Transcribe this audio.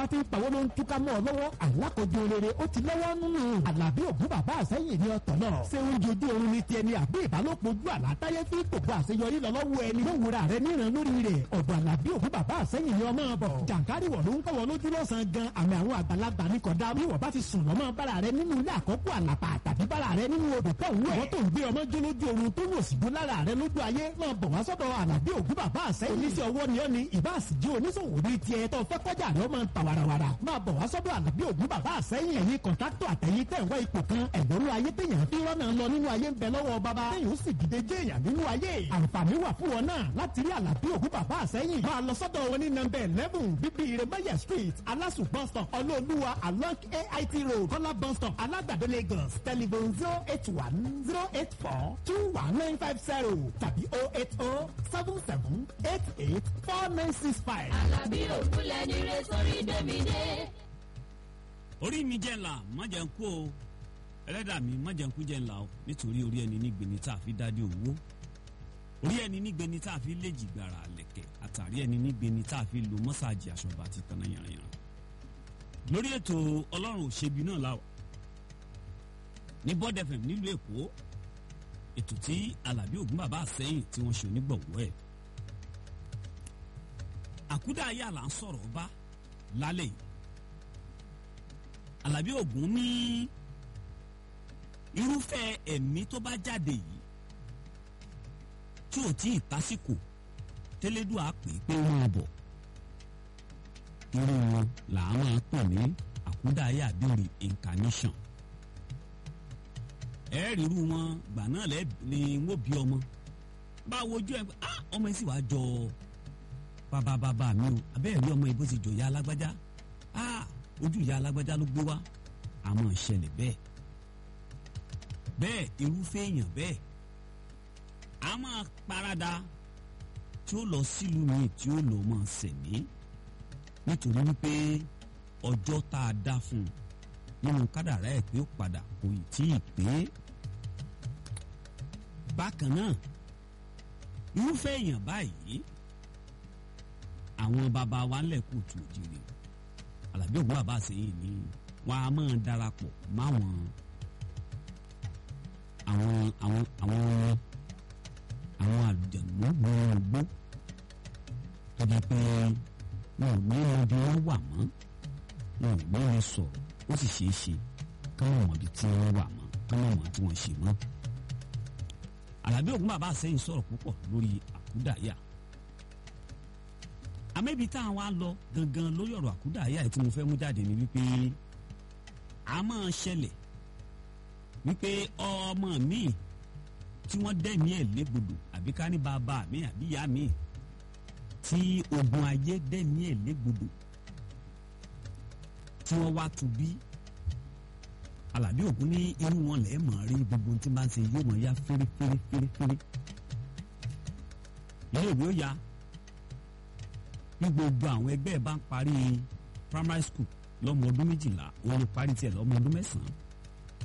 bá ti ń pawó ló ń túká mọ́ ọ lọ́wọ́ alákòjú rere ó ti lọ́wọ́ nínú àlàbí ògún bàbá àsẹ́yìn ní ọ̀tọ̀ náà ṣé oúnjẹ ojú oorun ni tiẹ̀ ni àbí ìbálòpọ̀ ojú àlátáyé fi gbogbo àṣeyọrí lọ lọ́wọ́ ẹni ló wura rẹ níran lórí rẹ̀ ọ̀dọ̀ àlàbí ògún bàbá àsẹ́yìn ni ọmọ bọ̀ jàǹkárì wọ̀ ló ń kọ́wọ́ lójú lọ́sàn-án gan àmì àwọn àgbàlagbà ní kọ̀dá bí wọ́n bá ti sùn lọ́mọ bára rẹ nínú ilé àkọ́kọ́ àlàpà tàbí bára rẹ nínú odò tó ń wẹ̀ wọ́n tó ń gbé ọmọ jó lójú oorun tó wò sí jó lára rẹ lójú ayé máa bọ̀ wá sọ́dọ̀ àlàbí ògún bàbá àsẹ́yìn oníṣẹ́ ọwọ́ ni ó ní ìbá àsìjú oníṣòwò ní tiẹ̀ tó fẹ́ kọjá rẹ ó máa ń ta warawara máa bọ̀ wá sọ́dọ̀ àlàbí ògún bàbá àsẹ́yìn ẹ̀yin kọ̀ńtátọ̀ àtẹ̀yìn tẹ̀ ń wá ipò kan ẹ̀gbọ́nú ayé téèyàn fi rọ́nà lọ nínú ayé ń bẹ lọ́wọ́ bàbá téèyàn ó sì dìde jẹ́ èèyàn nínú ayé àǹfààní wà fún wọn náà láti rí àlàbí ògún bàbá àsẹ́yìn máa lọ sọ́dọ̀ wọn ní nọ́mbẹ̀ eleven bíbí iremaya street alasu bus stop ọlọ́ọ̀lùwà along ait road kọ́lá bus stop alágbàdo lagos telephone zero eight one zero eight four two one nine five zero tàbí oh eight oh seven seven eight eight four nine six five. Àlàbí òkúlẹ̀ ní re sórí dèmídé. orí mi jẹ́ ńlá má jẹ́ ń kú o ẹlẹ́dà mi má jẹ́ ń kú jẹ́ ńlá o nítorí orí ẹni nígbeni tá a fi dádé owó orí ẹni nígbeni tá a fi lé jìgbàrà lẹ̀kẹ̀ àtàrí ẹni nígbeni tá a fi lo mọ́sáàjì aṣọba àti tanná yànrìyàn lórí ètò ọlọ́run òṣèbí náà láwà ní Bond FM nílùú èkó ètò tí alábí ògún bàbá àsẹ́yìn tí wọ́n ṣe onígbọ̀wọ́ ẹ̀ àkúdà ayé àlà ń sọ̀rọ̀ bá lálẹ́ yìí alábí ògún ní irúfẹ́ ẹ̀mí tó bá jáde yìí tí ò tí ì tásìkò tẹ́lẹ́dùn á pè é pé wọ́n bọ̀ irú wọn là á máa pè ní àkúdà ayé àbí reincarnation ẹ rí irú wọn gbà náà lẹ ni wọn bí ọmọ bá wojú ẹ ah ọmọ yìí sì wàá jọ bàbá bàbá mi o abẹ́ẹ̀ rí ọmọ yìí bó ti jọ ìyá alágbájá ah ojú ìyá alágbájá ló gbé wá àmọ́ ìṣẹ̀lẹ̀ bẹ́ẹ̀ bẹ́ẹ̀ irúfẹ́ èèyàn bẹ́ẹ̀ a máa parada tí ó lọ sílùú mi tí ó lọ máa sẹ̀mí nítorí wípé ọjọ́ tá a dá fún un nínú kádàrá ẹ̀ pé ó padà kò ì tí ì pé bákan náà irúfẹ́ èèyàn báyìí àwọn baba wa ńlẹ̀ kù tù òjìrì Àlàbí Ògún bàbá àsẹ́yìn ni wọ́n á máa darapọ̀ máwọn àwọn àwọn àwọn àwọn àlùjànnú wọn gbó tó di pé wọn ò ní ibi wọn wà mọ́ wọn ò ní wọn sọ̀rọ̀ ó sì ṣeé ṣe káwọn mọ̀ ibi tí wọ́n wà mọ́ káwọn mọ̀ tí wọ́n ṣe mọ́. Àlàbí Ògún bàbá àsẹ́yìn sọ̀rọ̀ púpọ̀ lórí àkúdàáyà àmẹ́bí tá a wá lọ gangan lórí ọ̀rọ̀ àkúdàáyà tí mo fẹ́ mú jáde ni wípé a máa ṣẹlẹ̀ wípé ọmọ mi tí wọ́n dẹ̀mí ẹ̀ légbodò àbí ká ní bàbá mi àbí ìyá mi tí ogun ayé dẹ̀mí ẹ̀ légbodò tí wọ́n wá tu bí Àlàbí Ògún ní irú wọn lẹ́ẹ̀ mọ̀ rí gbogbo tí bá ń ṣe yóò mọ̀ ya fẹ́rẹ́fẹ́rẹ́fẹ́rẹ́ ilé ìwé ó ya bí gbogbo àwọn ẹgbẹ́ ẹ̀ bá ń parí primary school lọ́mọ ọdún méjìlá òun ló parí tiẹ̀ lọ́mọ ọdún mẹ́sàn-án